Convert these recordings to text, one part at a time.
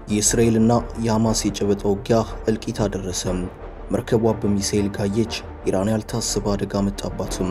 የእስራኤልና የሐማስ የጨበጣ ውጊያ እልቂት አደረሰም። መርከቧ በሚሳኤል ጋየች። ኢራን ያልታሰበ አደጋ መጣባትም።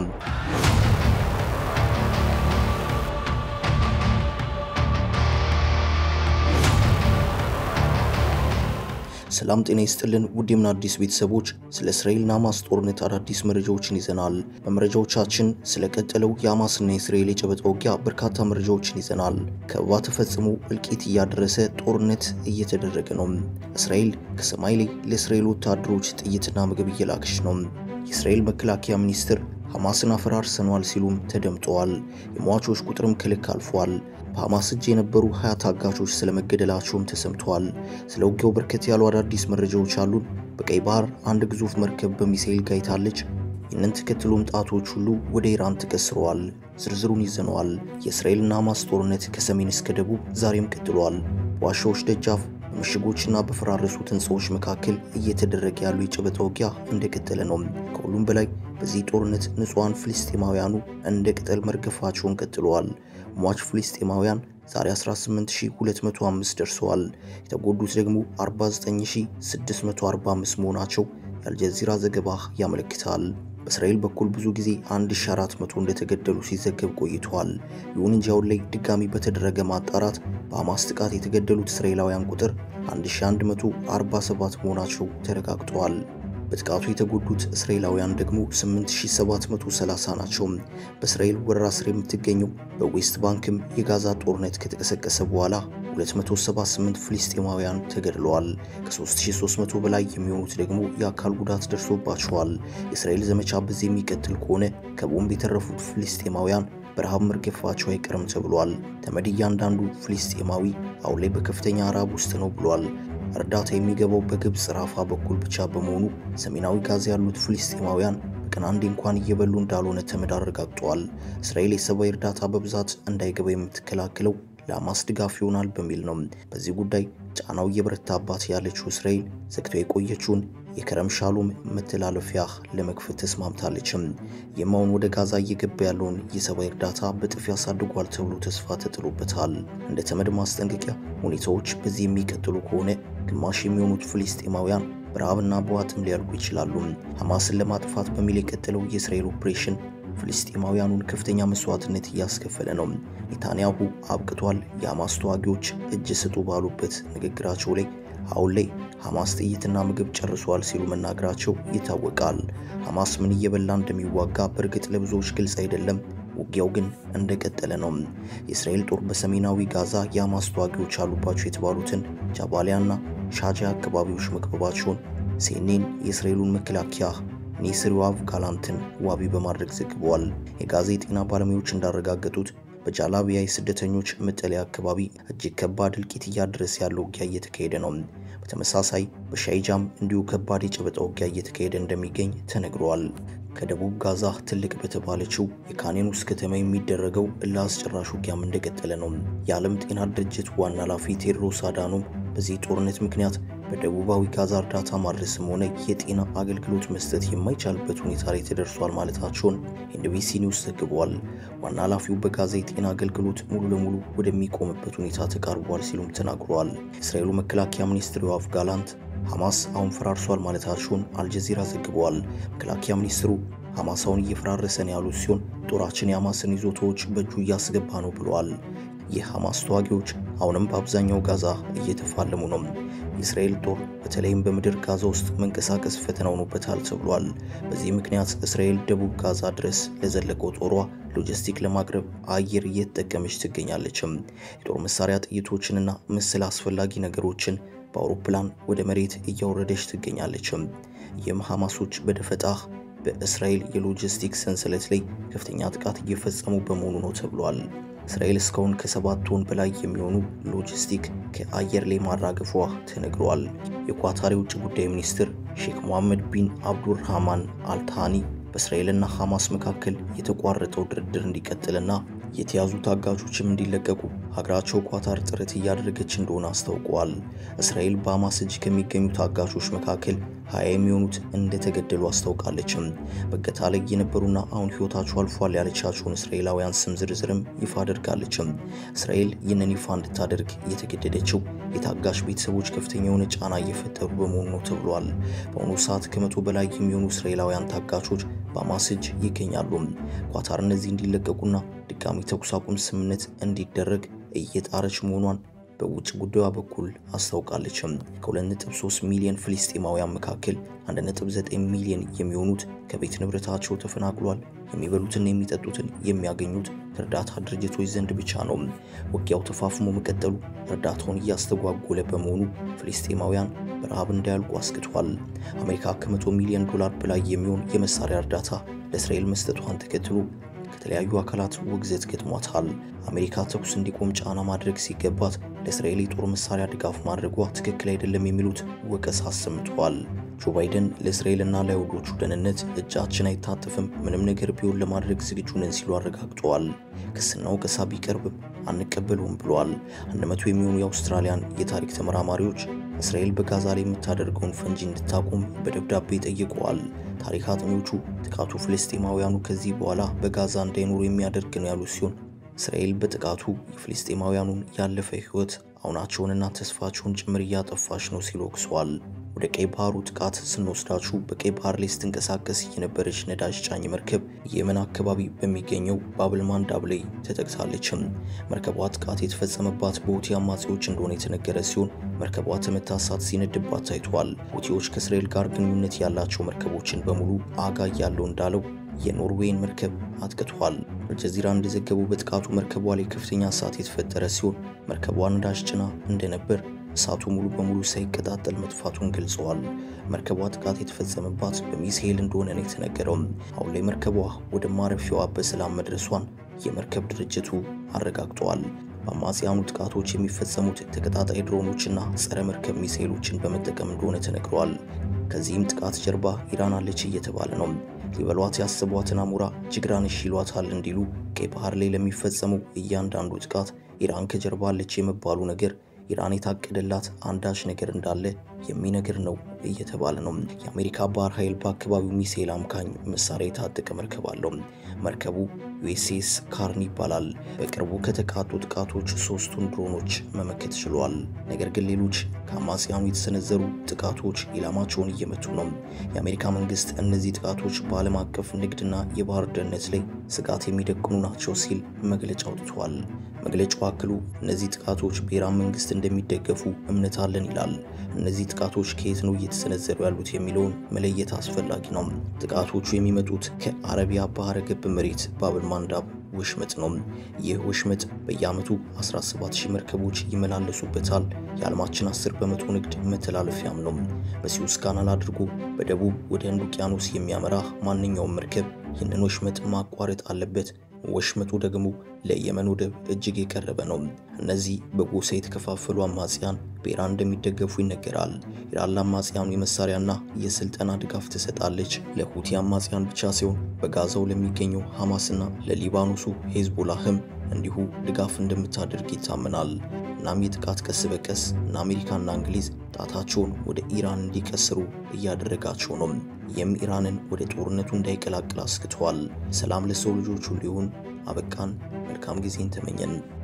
ሰላም ጤና ይስጥልን ውድ የምን አዲስ ቤተሰቦች፣ ስለ እስራኤልና ሐማስ ጦርነት አዳዲስ መረጃዎችን ይዘናል። በመረጃዎቻችን ስለቀጠለው የሐማስና የእስራኤል የጨበጣ ውጊያ በርካታ መረጃዎችን ይዘናል። ከበባ ተፈጽሞ እልቂት እያደረሰ ጦርነት እየተደረገ ነው። እስራኤል ከሰማይ ላይ ለእስራኤል ወታደሮች ጥይትና ምግብ እየላከች ነው። የእስራኤል መከላከያ ሚኒስትር ሐማስን አፈራርሰኗል ሲሉም ተደምጠዋል። የሟቾች ቁጥርም ከልክ አልፏል። በሐማስ እጅ የነበሩ ሀያ ታጋቾች ስለመገደላቸውም ተሰምተዋል። ስለ ውጊያው በርከት ያሉ አዳዲስ መረጃዎች አሉን። በቀይ ባህር አንድ ግዙፍ መርከብ በሚሳኤል ጋይታለች። ይህንን ተከትሎም ጣቶች ሁሉ ወደ ኢራን ተቀስረዋል። ዝርዝሩን ይዘነዋል። የእስራኤልና ሐማስ ጦርነት ከሰሜን እስከ ደቡብ ዛሬም ቀጥሏል። በዋሻዎች ደጃፍ በምሽጎችና በፈራረሱት ሕንፃዎች መካከል እየተደረገ ያሉ የጨበጣ ውጊያ እንደቀጠለ ነው። ከሁሉም በላይ በዚህ ጦርነት ንጹሐን ፍልስጤማውያኑ እንደ ቅጠል መርገፋቸውን ቀጥለዋል። ሟች ፍልስጤማውያን ዛሬ 18205 ደርሰዋል። የተጎዱት ደግሞ 49645 መሆናቸው የአልጀዚራ ዘገባ ያመለክታል። በእስራኤል በኩል ብዙ ጊዜ 1400 እንደተገደሉ ሲዘገብ ቆይተዋል። ይሁን እንጂ አሁን ላይ ድጋሚ በተደረገ ማጣራት በሐማስ ጥቃት የተገደሉት እስራኤላውያን ቁጥር 1147 መሆናቸው ተረጋግጠዋል። በጥቃቱ የተጎዱት እስራኤላውያን ደግሞ 8730 ናቸው። በእስራኤል ወረራ ስር የምትገኘው በዌስት ባንክም የጋዛ ጦርነት ከተቀሰቀሰ በኋላ 278 ፍልስጤማውያን ተገድለዋል። ከ3300 በላይ የሚሆኑት ደግሞ የአካል ጉዳት ደርሶባቸዋል። የእስራኤል ዘመቻ በዚህ የሚቀጥል ከሆነ ከቦምብ የተረፉት ፍልስጤማውያን በረሃብ መርገፋቸው አይቀርም ተብሏል። ተመድ እያንዳንዱ ፍልስጤማዊ አሁን ላይ በከፍተኛ ረሃብ ውስጥ ነው ብሏል። እርዳታ የሚገባው በግብፅ ራፋ በኩል ብቻ በመሆኑ ሰሜናዊ ጋዛ ያሉት ፍልስጤማውያን በቀን አንዴ እንኳን እየበሉ እንዳልሆነ ተመድ አረጋግጠዋል። እስራኤል የሰብአዊ እርዳታ በብዛት እንዳይገባ የምትከላከለው ለሐማስ ድጋፍ ይሆናል በሚል ነው። በዚህ ጉዳይ ጫናው እየበረታባት ያለችው እስራኤል ዘግቶ የቆየችውን የከረም ሻሎም መተላለፊያ ለመክፈት ተስማምታለችም። የማውን ወደ ጋዛ እየገባ ያለውን የሰብአዊ እርዳታ በጥፍ ያሳድጓል ተብሎ ተስፋ ተጥሎበታል። እንደ ተመድ ማስጠንቀቂያ ሁኔታዎች በዚህ የሚቀጥሉ ከሆነ ግማሽ የሚሆኑት ፍልስጤማውያን በረሃብና በዋጥም ሊያልቁ ይችላሉ። ሐማስን ለማጥፋት በሚል የቀጠለው የእስራኤል ኦፕሬሽን ፍልስጤማውያኑን ከፍተኛ መስዋዕትነት እያስከፈለ ነው። ኔታንያሁ አብቅቷል፣ የሐማስ ተዋጊዎች እጅ ስጡ ባሉበት ንግግራቸው ላይ አሁን ላይ ሐማስ ጥይትና ምግብ ጨርሷል ሲሉ መናገራቸው ይታወቃል። ሐማስ ምን እየበላ እንደሚዋጋ በእርግጥ ለብዙዎች ግልጽ አይደለም። ውጊያው ግን እንደቀጠለ ነው። የእስራኤል ጦር በሰሜናዊ ጋዛ የሐማስ ተዋጊዎች አሉባቸው የተባሉትን ጃባሊያና ሻጃ አካባቢዎች መክበባቸውን ሲኤንኤን የእስራኤሉን መከላከያ ኔስር ዮአቭ ጋላንትን ዋቢ በማድረግ ዘግበዋል። የጋዛ የጤና ባለሙያዎች እንዳረጋገጡት በጃላቢያ የስደተኞች መጠለያ አካባቢ እጅግ ከባድ እልቂት እያደረሰ ያለው ውጊያ እየተካሄደ ነው። በተመሳሳይ በሻይጃም እንዲሁ ከባድ የጨበጣ ውጊያ እየተካሄደ እንደሚገኝ ተነግሯል። ከደቡብ ጋዛ ትልቅ በተባለችው የካኔኑስ ከተማ የሚደረገው እልህ አስጨራሽ ውጊያም እንደቀጠለ ነው። የዓለም ጤና ድርጅት ዋና ኃላፊ ቴድሮስ አዳኖም በዚህ ጦርነት ምክንያት በደቡባዊ ጋዛ እርዳታ ማድረስም ሆነ የጤና አገልግሎት መስጠት የማይቻልበት ሁኔታ ላይ ተደርሷል ማለታቸውን ኤንቢሲ ኒውስ ዘግቧል። ዋና ኃላፊው በጋዛ የጤና አገልግሎት ሙሉ ለሙሉ ወደሚቆምበት ሁኔታ ተቃርቧል ሲሉም ተናግረዋል። የእስራኤሉ መከላከያ ሚኒስትር ዮአቭ ጋላንት ሐማስ አሁን ፈራርሷል ማለታቸውን አልጀዚራ ዘግበዋል። መከላከያ ሚኒስትሩ ሐማስ አሁን እየፈራረሰ ነው ያሉት ሲሆን ጦራችን የሐማስን ይዞታዎች በእጁ እያስገባ ነው ብለዋል። የሐማስ ተዋጊዎች አሁንም በአብዛኛው ጋዛ እየተፋለሙ ነው። የእስራኤል ጦር በተለይም በምድር ጋዛ ውስጥ መንቀሳቀስ ፈተና ሆኖበታል ተብሏል። በዚህ ምክንያት እስራኤል ደቡብ ጋዛ ድረስ ለዘለቀው ጦሯ ሎጂስቲክ ለማቅረብ አየር እየተጠቀመች ትገኛለችም። የጦር መሳሪያ ጥይቶችንና ምስል አስፈላጊ ነገሮችን በአውሮፕላን ወደ መሬት እያወረደች ትገኛለችም። ይህም ሐማሶች በደፈጣ በእስራኤል የሎጂስቲክ ሰንሰለት ላይ ከፍተኛ ጥቃት እየፈጸሙ በመሆኑ ነው ተብሏል። እስራኤል እስካሁን ከሰባት ቶን በላይ የሚሆኑ ሎጂስቲክ ከአየር ላይ ማራገፏ ተነግሯል። የኳታር የውጭ ጉዳይ ሚኒስትር ሼክ ሞሐመድ ቢን አብዱርሃማን አልታኒ በእስራኤልና ሐማስ መካከል የተቋረጠው ድርድር እንዲቀጥልና የተያዙ ታጋቾችም እንዲለቀቁ ሀገራቸው ኳታር ጥረት እያደረገች እንደሆነ አስታውቀዋል። እስራኤል በሐማስ እጅ ከሚገኙ ታጋቾች መካከል ሀያ የሚሆኑት እንደተገደሉ አስታውቃለችም። በእገታ ላይ የነበሩና አሁን ሕይወታቸው አልፏል ያለቻቸውን እስራኤላውያን ስም ዝርዝርም ይፋ አድርጋለችም። እስራኤል ይህንን ይፋ እንድታደርግ የተገደደችው የታጋሽ ቤተሰቦች ከፍተኛ የሆነ ጫና እየፈጠሩ በመሆኑ ነው ተብሏል። በአሁኑ ሰዓት ከመቶ በላይ የሚሆኑ እስራኤላውያን ታጋቾች በሐማስ እጅ ይገኛሉ። ኳታር እነዚህ እንዲለቀቁና ድጋሚ ተኩስ አቁም ስምምነት እንዲደረግ እየጣረች መሆኗን በውጭ ጉዳዩ በኩል አስታውቃለችም። ከ2.3 ሚሊዮን ፍልስጤማውያን መካከል 1.9 ሚሊዮን የሚሆኑት ከቤት ንብረታቸው ተፈናቅሏል። የሚበሉትና የሚጠጡትን የሚያገኙት ከእርዳታ ድርጅቶች ዘንድ ብቻ ነው። ውጊያው ተፋፍሞ መቀጠሉ እርዳታውን እያስተጓጎለ በመሆኑ ፍልስጤማውያን በረሃብ እንዳያልቁ አስግቷል። አሜሪካ ከመቶ ሚሊዮን ዶላር በላይ የሚሆን የመሳሪያ እርዳታ ለእስራኤል መስጠቷን ተከትሎ ከተለያዩ አካላት ውግዘት ገጥሟታል። አሜሪካ ተኩስ እንዲቆም ጫና ማድረግ ሲገባት ለእስራኤል የጦር መሳሪያ ድጋፍ ማድረጓ ትክክል አይደለም የሚሉት ወቀሳ አሰምተዋል። ጆ ባይደን ለእስራኤልና ለአይሁዶቹ ደህንነት እጃችን አይታጠፍም፣ ምንም ነገር ቢሆን ለማድረግ ዝግጁ ነን ሲሉ አረጋግጠዋል። ክስና ወቀሳ ቢቀርብም አንቀበለውም ብለዋል። አንድ መቶ የሚሆኑ የአውስትራሊያን የታሪክ ተመራማሪዎች እስራኤል በጋዛ ላይ የምታደርገውን ፈንጂ እንድታቆም በደብዳቤ ጠይቀዋል። ታሪክ አጥኚዎቹ ጥቃቱ ፍልስጤማውያኑ ከዚህ በኋላ በጋዛ እንዳይኖሩ የሚያደርግ ነው ያሉ ሲሆን እስራኤል በጥቃቱ የፍልስጤማውያኑን ያለፈ ሕይወት አሁናቸውንና ተስፋቸውን ጭምር እያጠፋች ነው ሲሉ ወቅሰዋል። ወደ ቀይ ባህሩ ጥቃት ስንወስዳችሁ በቀይ ባህር ላይ ስትንቀሳቀስ የነበረች ነዳጅ ጫኝ መርከብ የመን አካባቢ በሚገኘው ባብል ማንዳብ ላይ ተጠቅታለችም። መርከቧ ጥቃት የተፈጸመባት በሁቲ አማጺዎች እንደሆነ የተነገረ ሲሆን መርከቧ ተመታ እሳት ሲነድባት ታይቷል። ሁቲዎች ከእስራኤል ጋር ግንኙነት ያላቸው መርከቦችን በሙሉ አጋ ያለው እንዳለው የኖርዌይን መርከብ አጥቅቷል። አልጀዚራ እንደዘገበው በጥቃቱ መርከቧ ላይ ከፍተኛ እሳት የተፈጠረ ሲሆን መርከቧ ነዳጅ ጭና እንደነበር እሳቱ ሙሉ በሙሉ ሳይቀጣጠል መጥፋቱን ገልጸዋል። መርከቧ ጥቃት የተፈጸመባት በሚሳኤል እንደሆነ ነው የተነገረው። አሁን ላይ መርከቧ ወደ ማረፊያዋ በሰላም መድረሷን የመርከብ ድርጅቱ አረጋግጠዋል። በአማጽያኑ ጥቃቶች የሚፈጸሙት ተቀጣጣይ ድሮኖችና ጸረ መርከብ ሚሳኤሎችን በመጠቀም እንደሆነ ተነግረዋል። ከዚህም ጥቃት ጀርባ ኢራን አለች እየተባለ ነው። ሊበሏት ያስቧትን አሞራ ጅግራንሽ ይሏታል እንዲሉ ቀይ ባህር ላይ ለሚፈጸመው እያንዳንዱ ጥቃት ኢራን ከጀርባ አለች የመባሉ ነገር ኢራን የታቀደላት አንዳች ነገር እንዳለ የሚነግር ነው እየተባለ ነው። የአሜሪካ ባህር ኃይል በአካባቢው ሚሳኤል አምካኝ መሳሪያ የታጠቀ መርከብ አለው። መርከቡ ዩኤስኤስ ካርን ይባላል። በቅርቡ ከተቃጡ ጥቃቶች ሶስቱን ድሮኖች መመከት ችሏል። ነገር ግን ሌሎች ከአማጽያኑ የተሰነዘሩ ጥቃቶች ኢላማቸውን እየመቱ ነው። የአሜሪካ መንግስት እነዚህ ጥቃቶች በዓለም አቀፍ ንግድና የባህር ደህንነት ላይ ስጋት የሚደቅኑ ናቸው ሲል መግለጫ አውጥቷል። መግለጫው አክሎ እነዚህ ጥቃቶች በኢራን መንግስት እንደሚደገፉ እምነት አለን ይላል። እነዚህ ጥቃቶች ከየት ነው እየተሰነዘሩ ያሉት የሚለውን መለየት አስፈላጊ ነው። ጥቃቶቹ የሚመጡት ከአረቢያ ባህረ ገብ መሬት ባብል ማንዳብ ወሽመጥ ነው። ይህ ወሽመጥ በየዓመቱ 17000 መርከቦች ይመላለሱበታል። የዓለማችን 10 በመቶ ንግድ መተላለፊያም ነው። በሲዩስ ካናል አድርጎ በደቡብ ወደ ህንድ ውቅያኖስ የሚያመራ ማንኛውም መርከብ ይህንን ወሽመጥ ማቋረጥ አለበት። ወሽመጡ ደግሞ ለየመን ወደብ እጅግ የቀረበ ነው። እነዚህ በጎሳ የተከፋፈሉ አማጽያን በኢራን እንደሚደገፉ ይነገራል። ኢራን ለአማጽያኑ የመሳሪያና የስልጠና ድጋፍ ትሰጣለች። ለሁቲ አማጽያን ብቻ ሲሆን በጋዛው ለሚገኘው ሐማስና ለሊባኖሱ ሄዝቦላህም እንዲሁ ድጋፍ እንደምታደርግ ይታመናል። እናም የጥቃት ቀስ በቀስ እና አሜሪካና እንግሊዝ ጣታቸውን ወደ ኢራን እንዲቀስሩ እያደረጋቸው ነው። ይህም ኢራንን ወደ ጦርነቱ እንዳይቀላቅል አስክተዋል። ሰላም ለሰው ልጆች ሁሉ ይሁን። አበቃን። መልካም ጊዜን ተመኘን።